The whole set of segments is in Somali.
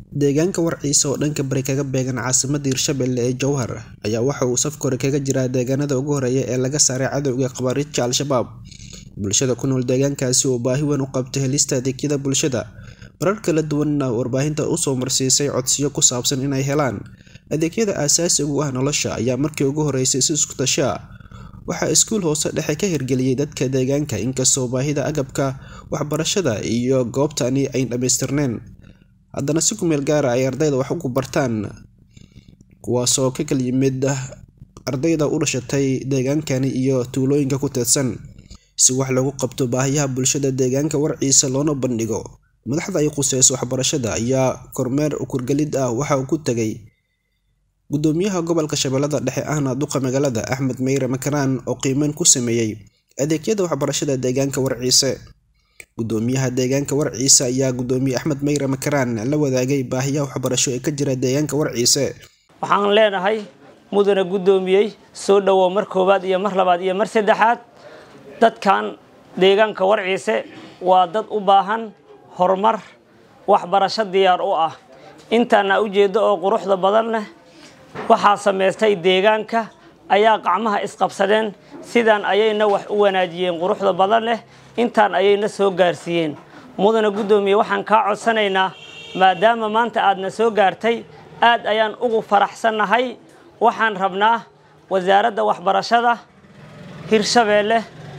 Deegaanka Warciisa oo dhanka bari kaga beegan caasimadda Hirshabelle ee Jowhar ayaa waxa uu safka hore kaga jiraa deegaanada ugu horreeya ee laga saaray cadawga khawaarijta Al-Shabaab. Bulshada ku nool deegaankaasi oo baahi weyn u qabta helista adeegyada bulshada, marar kala duwanna warbaahinta u soo marsiisay codsiyo ku saabsan inay helaan adeegyada aasaasiga u ah nolosha ayaa markii ugu horreysay si isku tashi ah waxaa iskuul hoose dhexe ka hirgeliyay dadka deegaanka inkastoo baahida agabka waxbarashada iyo goobtani ay dhammaystirneen haddana si ku meel gaara ay ardayda wax ugu bartaan kuwaasoo ka kala yimid ardayda u dhashatay deegaankani iyo tuulooyinka ku teedsan si wax loogu qabto baahiyaha bulshada deegaanka Warciisa loona bandhigo madaxda ay khuseyso waxbarashada ayaa kormeer ukurgelid ah waxa uu ku tagay gudoomiyaha gobolka shabeellada dhexe ahna duqa magaalada Axmed Meyre Makaraan oo qiimeyn ku sameeyay adeegyada waxbarashada deegaanka Warciise gudoomiyaha deegaanka Warciise ayaa gudoomiye Axmed Meyre Makaraan la wadaagay baahiyaha waxbarasho ee ka jira deegaanka Warciise waxaan leenahay mudane gudoomiyey soo dhawow mar koowaad iyo mar labaad iyo mar saddexaad dadkan deegaanka Warciise waa dad u baahan horumar waxbarasho diyaar u ah intaana ujeedo oo quruxda badan leh waxaa samaystay deegaanka ayaa gacmaha isqabsadeen sidaan ayayna wax u wanaajiyeen quruxda badan leh intaan ayayna soo gaarsiiyeen mudane guddoomiye waxaan kaa codsanaynaa maadaama maanta aadna soo gaartay aad ayaan ugu faraxsannahay waxaan rabnaa wasaaradda waxbarashada hirshabeelle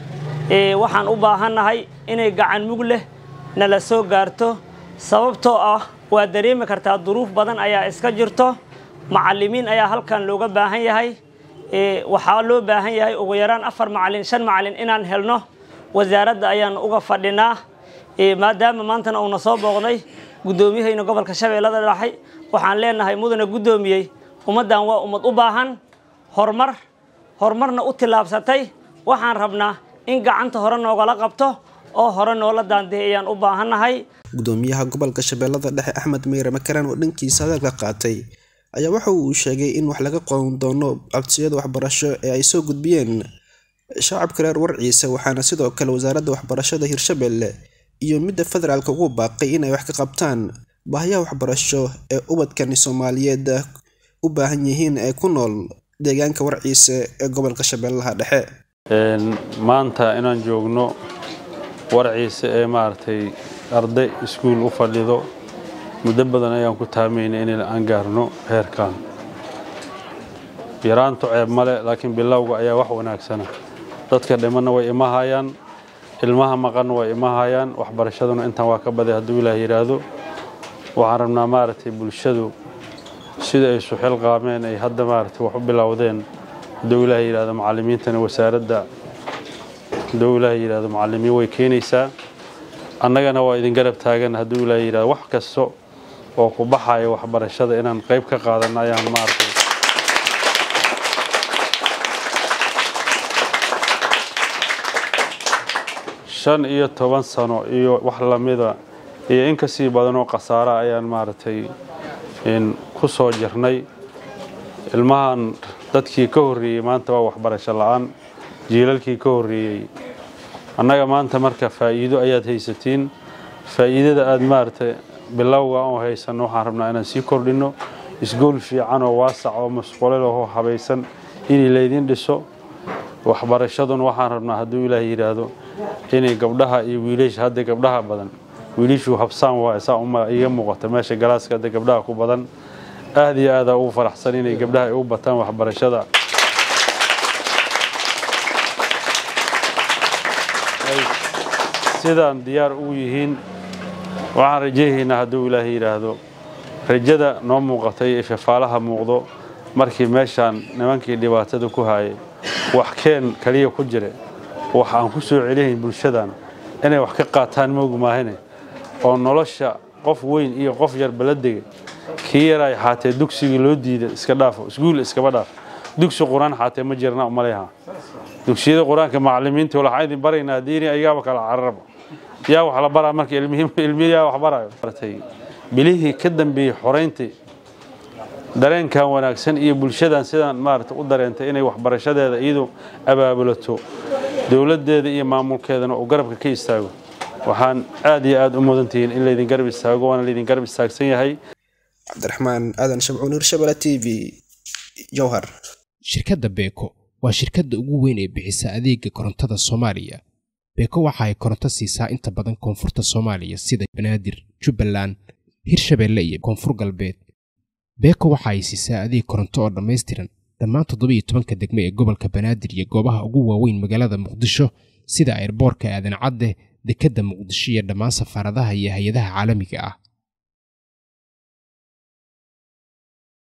waxaan u baahannahay inay gacan mug leh nala soo gaarto sababtoo ah waa dareemi kartaa duruuf badan ayaa iska jirto macallimiin ayaa halkan looga baahan yahay waxaa loo baahan yahay ugu yaraan afar macallin shan macallin inaan helno wasaaradda ayaan uga fadhinaa maadaama maantana uuna soo booqday guddoomiyahayna gobolka shabeellada dhexe waxaan leenahay mudane guddoomiyey ummaddan waa ummad u baahan horumar horumarna u tillaabsatay waxaan rabnaa in gacanta hore noogala qabto oo hore noola daandeey ayaan u baahannahay gudoomiyaha gobolka shabeellada dhexe axmed meyre makaraan oo dhankiisa hadalka qaatay ayaa waxa uu sheegay in wax laga qoon doono codsiyada waxbarasho ee ay soo gudbiyeen shacabka reer warciise waxaana sidoo kale wasaaradda waxbarashada hirshabelle iyo midda federaalka ugu baaqay inay wax ka qabtaan baahiyaha waxbarasho ee ubadkani soomaaliyeed u baahan yihiin ee ku nool deegaanka warciise ee gobolka shabeellaha dhexe maanta inaan joogno warciise ee maaragtay arday iskuul u fadhido muddo badan ayaan ku taamayna in aan gaarno heerkan yaraantu ceeb male laakiin bilowga ayaa wax wanaagsana dadka dhimanna way imahayaan ilmaha maqanna way imahayaan waxbarashaduna intaan waa ka baday hadduu ilaah yidhaahdo waxaan rabnaa maaragtay bulshadu sida ay suxil qaameen ay hadda maaragtay wax u bilowdeen hadduu ilaah yidhaahdo macallimiintana wasaaradda hadduu ilaah yidhaahdo macallimiin way keenaysaa annagana waa idin garab taagan hadduu ilaah yidhahdo wax kasto oo ku baxaya waxbarashada inaan qayb ka qaadanno ayaan maaragtay shan iyo toban sano iyo wax lamida iyo in kasii badanoo khasaara ayaan maaragtay ku soo jirnay ilmahan dadkii ka horreeyey maanta waa waxbarasho la-aan jiilalkii ka horreeyey annaga maanta marka faa'iido ayaad haysatiin faa'iidada aada maaragtay bilowga oo haysanno waxaan rabnaa inaan sii kordhinno isgool fiican oo waasac oo masqulel oo habaysan inay laydin dhiso waxbarashaduna waxaan rabnaa hadduu ilaah yidhaahdo inay gabdhaha iyo wiilasha hadda gabdhaha badan wiilishuu habsaan waa saa uma iga muuqata meesha galaaska hadda gabdhaha ku badan aad iyo aadaa ugu faraxsan inay gabdhaha ay u bataan waxbarashada sidaan diyaar ugu yihiin waxaan rajayhaynaa hadduu ilaah yidhaahdo rajada noo muuqatay ee fafaalaha muuqdo markii meeshaan nimankii dhibaatada ku haayay wax keen kaliya ku jire wax aan ku soo celihayn bulshadan inay wax ka qaataan moogu maahane oo nolosha qof weyn iyo qof yarba la degay kii yaray xaatee dugsigii loo diida iska dhaafo iskuul iskaba dhaaf dugsi qur-aan xaatee ma jirna umaleha dugsiyada qur-aanka macallimiinta waxaan idin baraynaa diini ayaaba kala cararaba yaa wax la baraa marka ilmiyaa wax barayo bilihii ka dambeeyey xorayntii dareenkan wanaagsan iyo bulshadan sidaan maarata u dareentay inay waxbarashadeeda iyadu abaabulato dowladdeeda iyo maamulkeedana uu garabka ka istaago waxaan aad iyo aad u mudantihiin in laydin garab istaago waana laydin garab istaagsan yahay cabdiraxmaan aadan shabcuun hirshabelle t v jowhar shirkadda beeko waa shirkadda ugu weyn ee bixisa adeega korontada soomaaliya beeko waxa ay koronto siisaa inta badan koonfurta soomaaliya sida banaadir jubbaland hirshabeelle iyo koonfur galbeed beeko waxa ay siisaa adeeg koronto oo dhammaystiran dhammaan toddobiiyo tobanka degme ee gobolka banaadir iyo goobaha ugu waaweyn magaalada muqdisho sida airboorka aadan cadde dekedda muqdisho iyo dhammaan safaaradaha iyo hay-adaha caalamiga ah